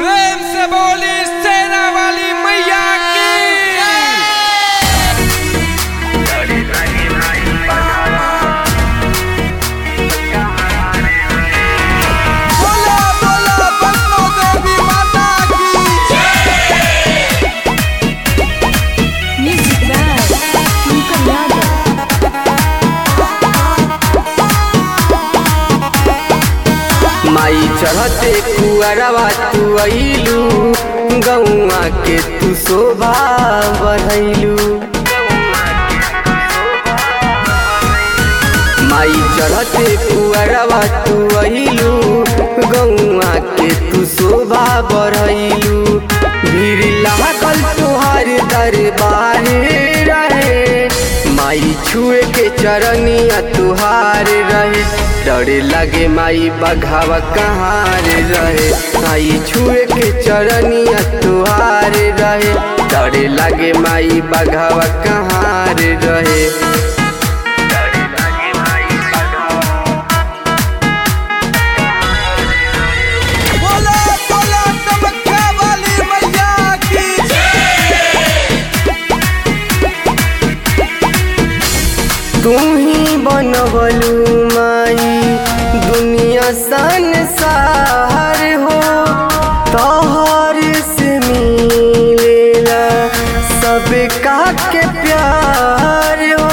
प्रेम से बोली सेना वाली मैया की बोला बोला वैष्णो देवी माता की Music by Shankar Yadav. माई चढ़ते कुआरवा तू अइलू गौआ के तू शोभा बढ़ैलू माई चढ़ते कुआरवा तू अइलू गौआ के तू शोभा बढ़ैलू भीड़ लागल तुहार दरबार रहे माई छुए के चरनिया तुहार रहे डरे लगे माई बघावा कहाँ रे रहे माई छुए के चरनिया तुहार रहे डरे लगे माई बघावा कहाँ रे रहे बोला बोला कामाख्या वाली मैया की तू ही बनवलू माई दुनिया संसार हो तोहर से मिलेला सब का के प्यार हो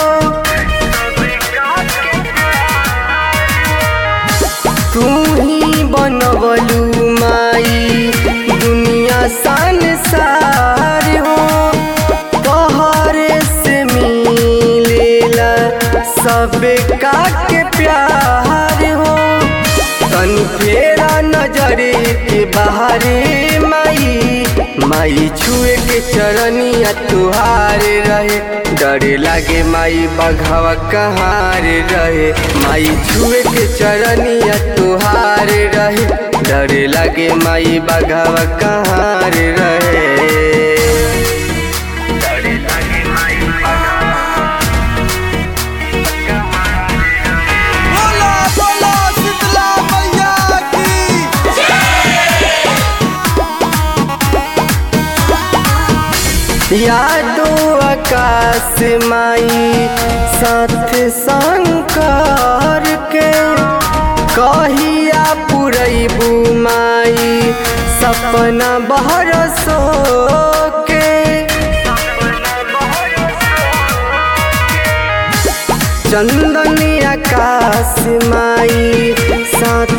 तू ही बनवलू माई दुनिया संसार हो तोहरे से मिलेला सब का के प्यार हो तन फेरा नजरे के बाहरे माई माई छुए के चरनिया तुहार रहे डरे लागे माई बघावा कहाँ रे रहे माई छुए के चरनिया तुहार रहे डरे लागे माई बघावा कहाँ रे रहे बोला बोला शीतला मैया की यादो आकाश माई साथ शंकर के कहिया पुरैबू माई सपना बहरसो के चंदनी आकाश माई साथ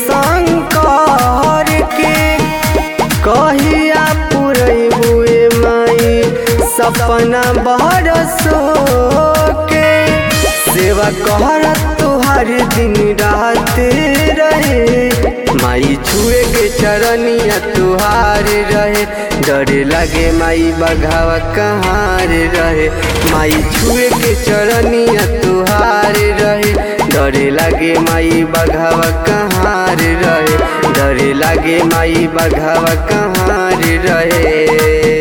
शंकर के कहिया पुरैबुए माई सपना बरसो के सेवा कहर तुहार दिन रात रहे माई छुए के चरनिया तुहार रहे डरे लगे माई बघावा कहाँ रे रहे माई छुए के चरनिया तुहार रहे डरे लगे माई बघावा कहाँ रे रहे डरे लगे माई बघावा कहाँ रे रहे